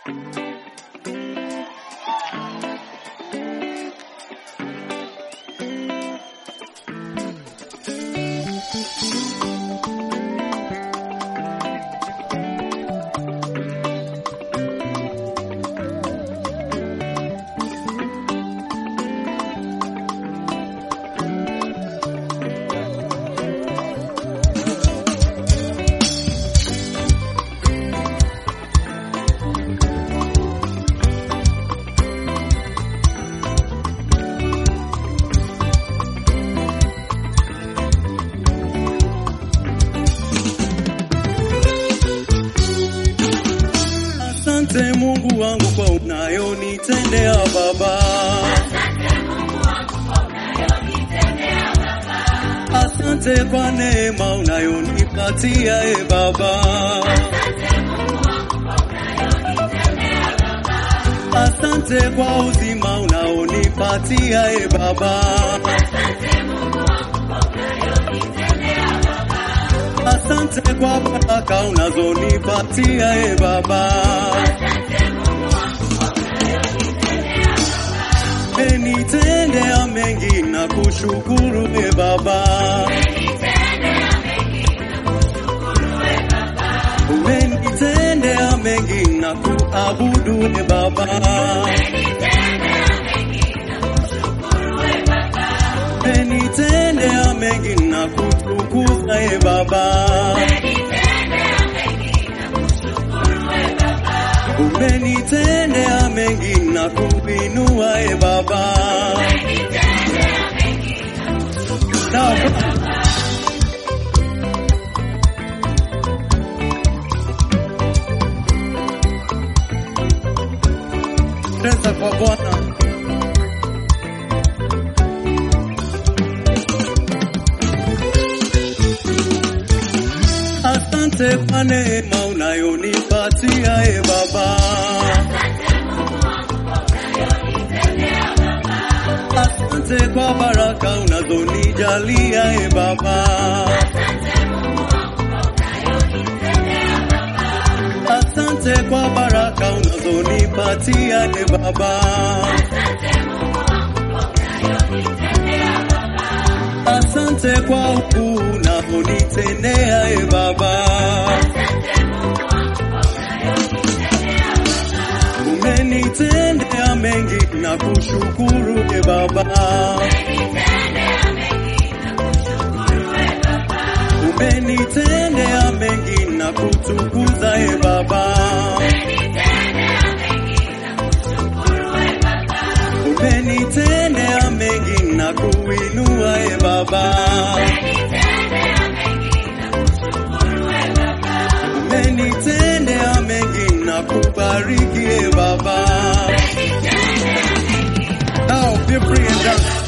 Asante Mungu wangu kwa unayonitendea Baba. Asante kwa neema unayonipatia e Baba. Asante kwa uzima unaonipatia e Baba. Asante kwa baraka unazonipatia e Baba. Umenitendea mengi na kushukuru e Baba. Umenitendea mengi na kuabudu e Baba. Umenitendea mengi na kutukuza e Baba. Umenitendea mengi na kuinua e Baba. Sawa. Pesa kwa Bwana. Asante kwa neema unayonipatia e Baba. Asante kwa baraka unazonijalia e Baba. Asante kwa baraka unazonipatia e Baba. Asante kwa ukuu unaonitendea e Baba. Umenitendea mengi na kushukuru e Baba. Umenitendea mengi na kutukuza e Baba. Umenitendea mengi na kuinua e Baba. Umenitendea mengi na kubariki e Baba. Now be free and dance.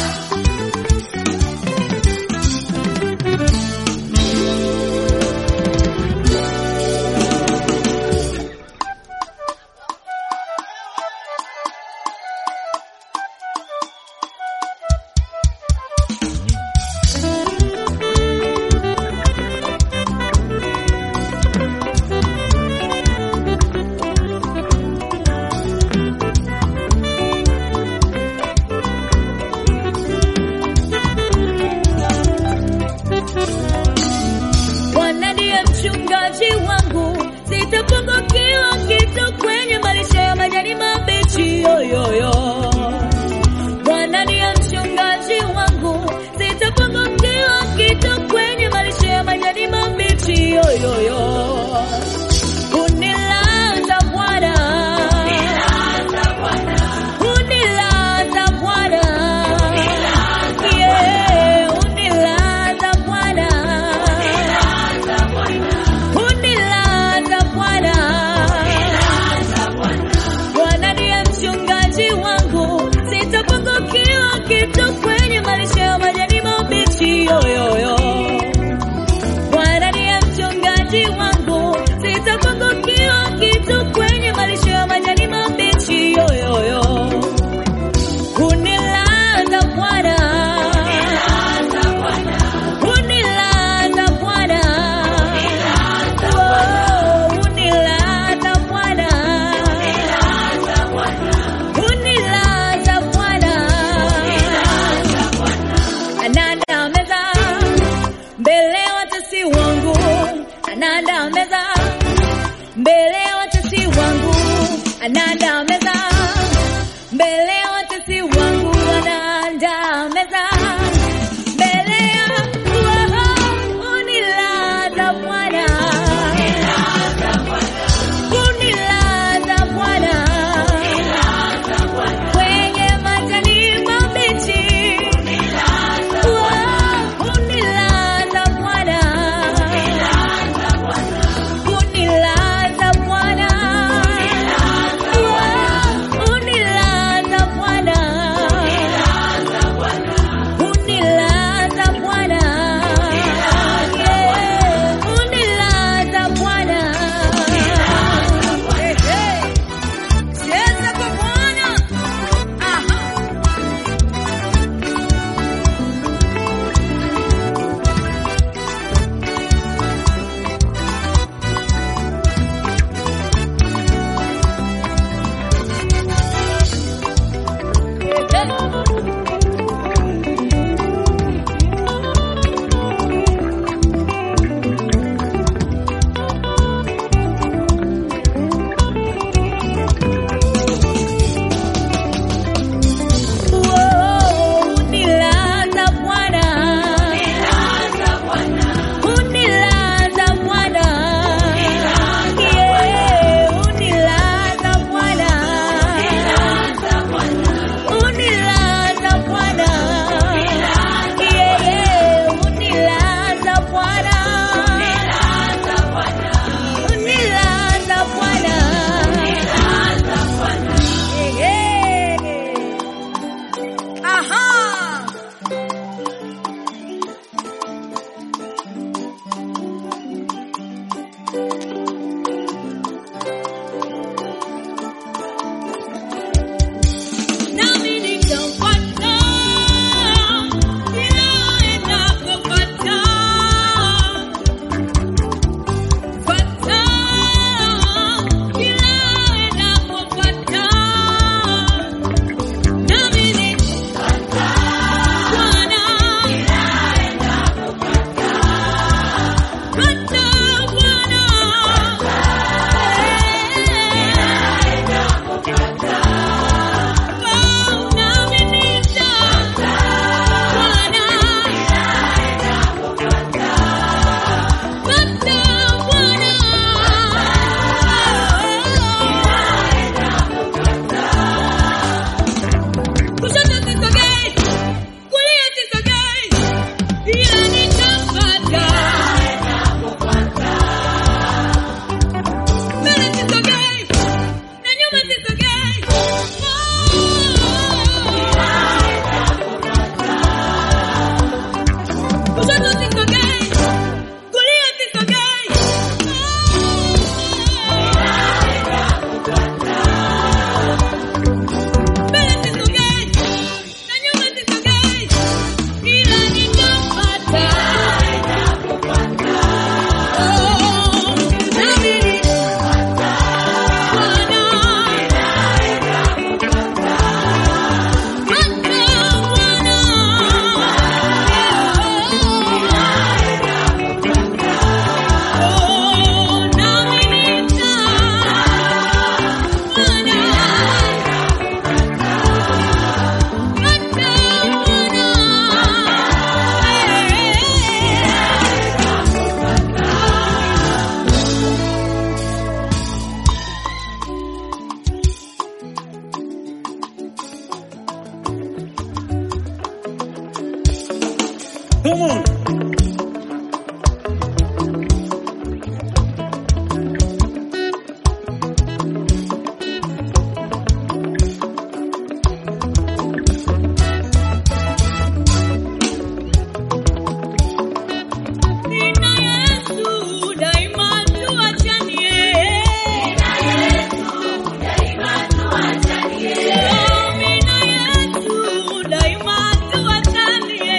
Bwana ndiye mchungaji wangu, sitapungukiwa kitu kwenye malisho ya majani mabichi. Yoyoyo, Bwana ndiye mchungaji wangu, sitapungukiwa kitu kwenye malisho ya majani mabichi. Yoyoyo, unilaza Bwana, unilaza Bwana, yeah, unilaza Bwana. Unilaza Bwana, anaandaa meza mbele ya watesi wangu, anaandaa meza mbele ya watesi wangu, anaandaa meza mbele ya unilaza Bwana, unilaza Bwana kwenye majani mabichi, unilaza Bwana Unilaza Bwana, unilaza Bwana, unilaza Bwana, Yeah, unilaza Bwana. Eh, eh. Cheza kwa Bwana. Aha. Unilaza Bwana, unilaza Bwana, Yeah, unilaza Bwana, unilaza Bwana, Yeah, unilaza Bwana, unilaza Bwana, Yeah, yeah. Aha! Nami nitafuata kila endapofuata. Fuata kila endapofuata. Nami nitafuata Bwana. Fuata Bwana. Come on. Nina Yesu daima tuachanie. Oh, nina Yesu daima tuachanie.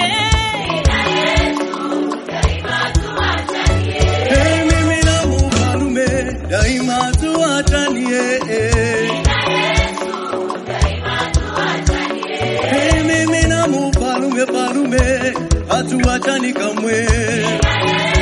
Hey, mimi na mfalume daima tuachanie. Hey, mimi na mfalume falume hatuachani kamwe.